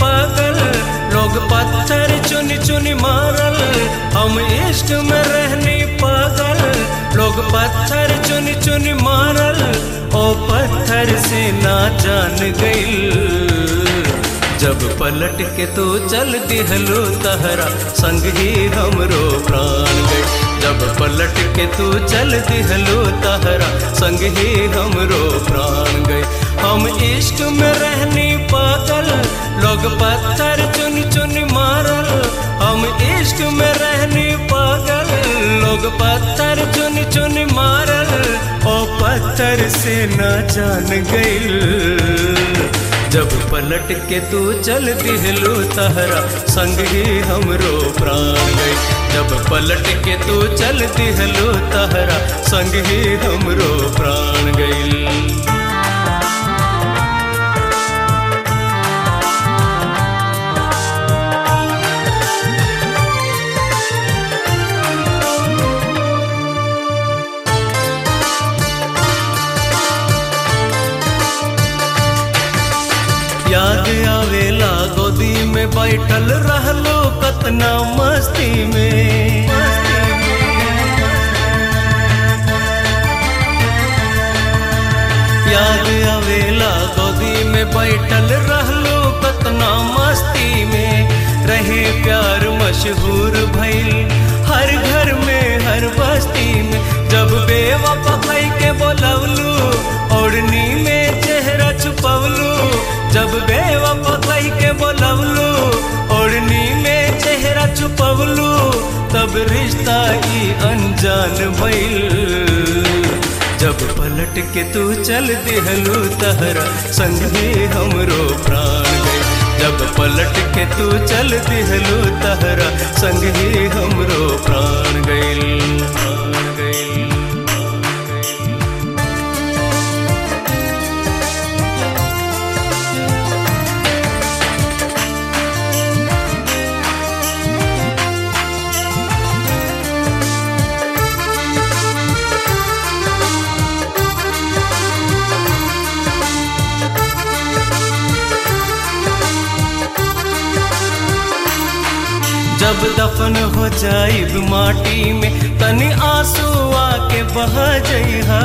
पागल लोग पत्थर चुन चुन मारल हम इश्क में रहने पागल लोग पत्थर चुन चुन मारल ओ पत्थर से ना जान गईल जब पलट के तो चल दिहलो तहरा संग ही हमरो प्राण गए जब पलट के तू चल दिहलो तहरा संग ही हमरो प्राण गए हम इश्क में रहने पागल लोग पत्थर चुन चुन मारल हम इश्क में रहने पागल लोग पत्थर चुन चुन मारल ओ पत्थर से न जान गईल जब पलट के तू चल दिहलो तहरा संग ही हमरो प्राण गई जब पलट के तू चल दिहलो तहरा संग ही हमरो प्राण गई याद आवेला गोदी में बैठल रहलो कतना मस्ती में याद आवेला गोदी में बैठल रहलो कतना मस्ती में रहे प्यार मशहूर भइल हर घर में हर बस्ती में जब बेवफा भई के बोलवलू ओढ़नी में चेहरा छुपवलू जब बेवफा कह के बोलवलू ओढ़नी में चेहरा छुपवलू तब रिश्ता ई अनजान भइल जब पलट के तू चल दिहलू तहरा संग ही हमरो प्राण गए जब पलट के तू चल दिहलू तहरा संग ही हमरो प्राण गइल प्राण गइल जब दफन हो जाइब माटी में तनी आंसू आके बह जइहा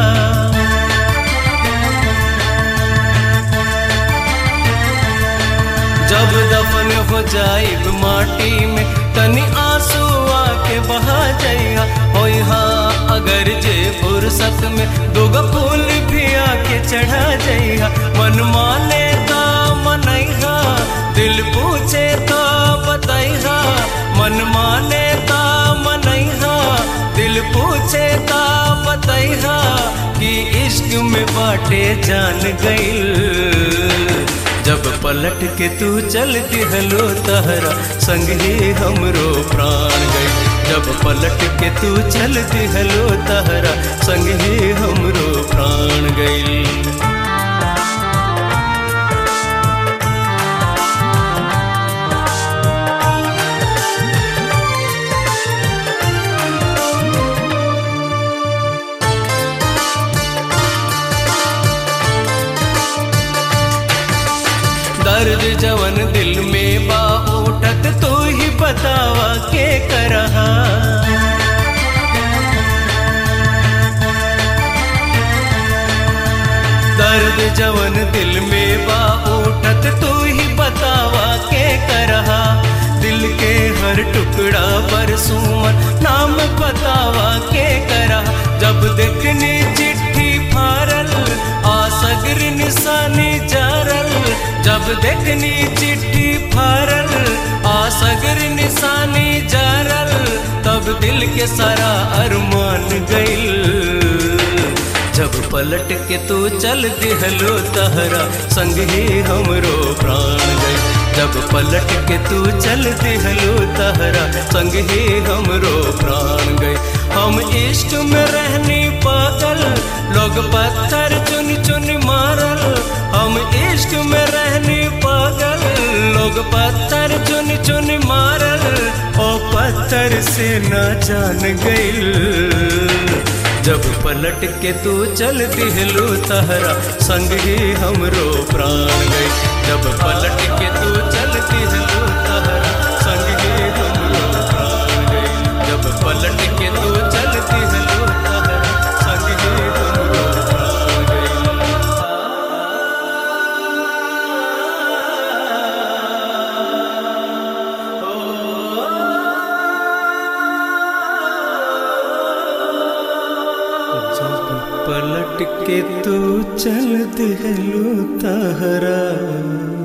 जब दफन हो जाइब माटी में तनी आंसू आके बह जइहा होई हाँ अगर जे फुर्सत में दुगो फूल भी आके चढ़ा जइहा मन माने ता मनैहा दिल पूछे तो बतैहा मन माने ता मनैहा दिल पूछे ता बतैहा कि इश्क में बाटे जान गईल जब पलट के तू चल दिहलो तहरा संग ही हमरो प्राण गई जब पलट के तू चल दिहलो तहरा संग ही हमरो प्राण गई दर्द जवन दिल में बा उठत तू ही बतावा के करहा दर्द जवन दिल में बा उठत तू ही बतावा के करहा दिल के हर टुकड़ा पर सुमन नाम बतावा के करा जब देखनी चिट्ठी फारल आ सगर निशानी जारल जब देखनी चिट्ठी फारल आ सगर निशानी जारल तब दिल के सारा अरमान गइल जब पलट के तू चल दिहलो तहरा संग ही हमरो प्राण गई जब पलट के तू चल दिहलो तहरा संग ही हमरो प्राण गई हम इश्क में रहनी पागल लोग पत्थर चुन चुन मारल हम इश्क में रहनी पागल लोग पत्थर चुन चुन मारल ओ पत्थर से न जान गइल जब पलट के तू चल दिहलो तहरा संग ही हमरो प्राण गई जब पलट के तू चल काट के तू चल दिहलू तहरा